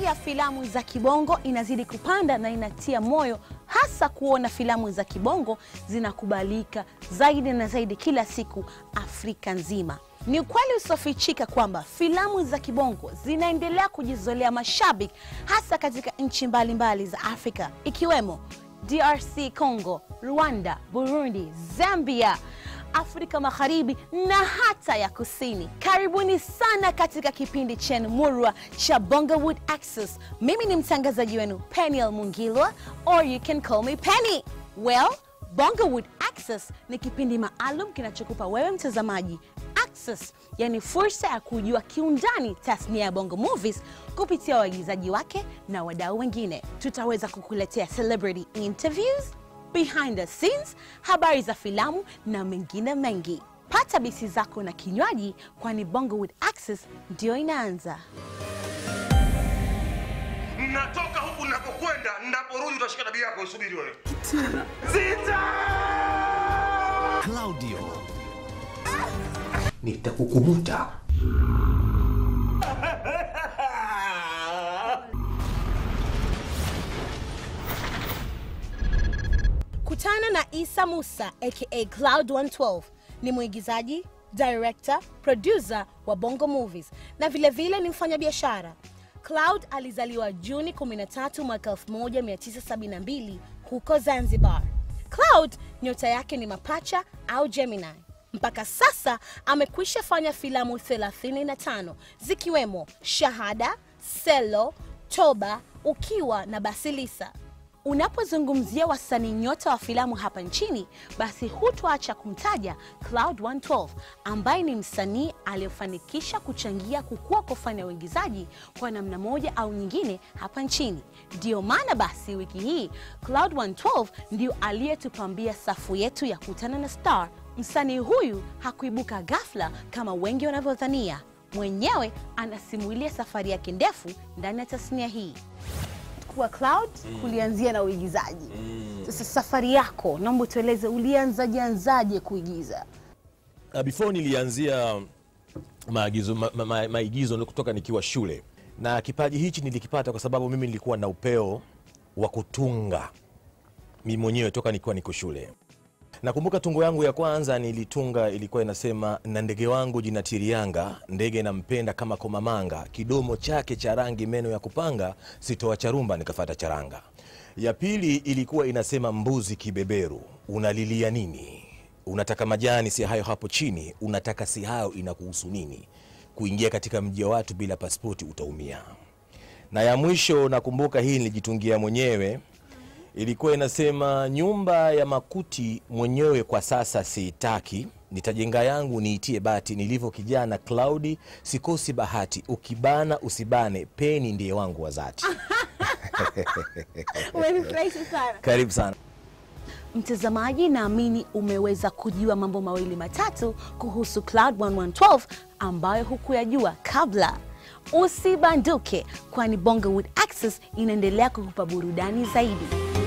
Hali ya filamu za kibongo inazidi kupanda na inatia moyo, hasa kuona filamu za kibongo zinakubalika zaidi na zaidi kila siku Afrika nzima. Ni ukweli usiofichika kwamba filamu za kibongo zinaendelea kujizolea mashabiki hasa katika nchi mbalimbali za Afrika ikiwemo DRC Congo, Rwanda, Burundi, Zambia, Afrika Magharibi na hata ya Kusini. Karibuni sana katika kipindi chenu murwa cha Bongowood Access. Mimi ni mtangazaji wenu Peniel Mungilwa or you can call me Penny. Well, Bongowood Access ni kipindi maalum kinachokupa wewe mtazamaji access, yani fursa ya kujua kiundani tasnia ya Bongo Movies kupitia waigizaji wake na wadau wengine. Tutaweza kukuletea celebrity interviews, behind the scenes, habari za filamu na mengine mengi. Pata bisi zako na kinywaji, kwani Bongowood Access ndio inaanza. Natoka huku napokwenda, naporudi utashika tabia yako, usubiri wewe. Zita! Claudio. Nitakukumuta. Kutana na Isa Musa aka Cloud 112 ni mwigizaji, director, producer wa Bongo Movies na vilevile vile ni mfanyabiashara. Cloud alizaliwa Juni 13 mwaka 1972 huko Zanzibar. Cloud nyota yake ni mapacha au Gemini. Mpaka sasa amekwisha fanya filamu 35 zikiwemo Shahada, Selo, Toba, Ukiwa na Basilisa. Unapozungumzia wasanii nyota wa filamu hapa nchini, basi hutoacha kumtaja Cloud 112 ambaye ni msanii aliyefanikisha kuchangia kukua kwa fani ya uigizaji kwa namna moja au nyingine hapa nchini. Ndiyo maana basi wiki hii Cloud 112 ndio aliyetupambia safu yetu ya Kutana na Star. Msanii huyu hakuibuka ghafla kama wengi wanavyodhania. Mwenyewe anasimulia safari yake ndefu ndani ya tasnia hii kuwa Cloud kulianzia na uigizaji. Sasa safari yako, naomba tueleze ulianzaje anzaje kuigiza? Uh, before nilianzia maagizo, ma, ma, ma, maigizo kutoka nikiwa shule, na kipaji hichi nilikipata kwa sababu mimi nilikuwa na upeo wa kutunga mimi mwenyewe toka nikiwa niko shule. Nakumbuka tungo yangu ya kwanza nilitunga, ilikuwa inasema: na ndege wangu jina Tirianga, ndege nampenda kama komamanga, kidomo chake cha rangi, meno ya kupanga, sitoa charumba nikafata charanga. Ya pili ilikuwa inasema: mbuzi kibeberu, unalilia nini? Unataka majani si hayo hapo chini, unataka si hayo, inakuhusu nini? Kuingia katika mji wa watu bila pasipoti utaumia. Na ya mwisho nakumbuka hii nilijitungia mwenyewe ilikuwa inasema nyumba ya makuti mwenyewe kwa sasa siitaki, nitajenga yangu niitie bati. Nilivyo kijana Klaudi, sikosi bahati, ukibana usibane, peni ndiye wangu wa dhati. Umenifurahisha sana Karibu sana. mtazamaji, naamini umeweza kujua mambo mawili matatu kuhusu Cloud 1112 ambayo hukuyajua kabla. Usibanduke, kwani Bongowood Access inaendelea kukupa burudani zaidi.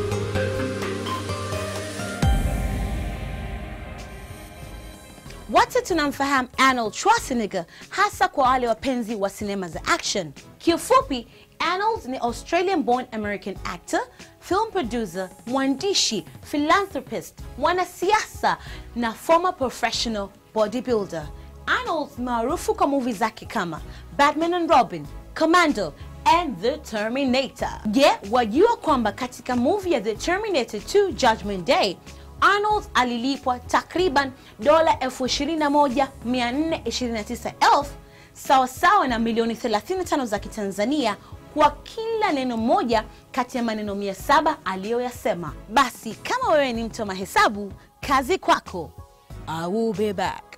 Wote tunamfahamu Arnold Schwarzenegger hasa kwa wale wapenzi wa sinema za action. Kiufupi, Arnold ni Australian born American actor, film producer, mwandishi, philanthropist, mwanasiasa na former professional bodybuilder. Arnold maarufu kwa movie zake kama Batman and Robin, Commando and The Terminator. Je, wajua kwamba katika movie ya The Terminator 2 Judgment Day Arnold alilipwa takriban dola 21,429 sawasawa na milioni 35 za Kitanzania kwa kila neno moja kati ya maneno 700 aliyoyasema. Basi kama wewe ni mtu wa mahesabu, kazi kwako. I will be back.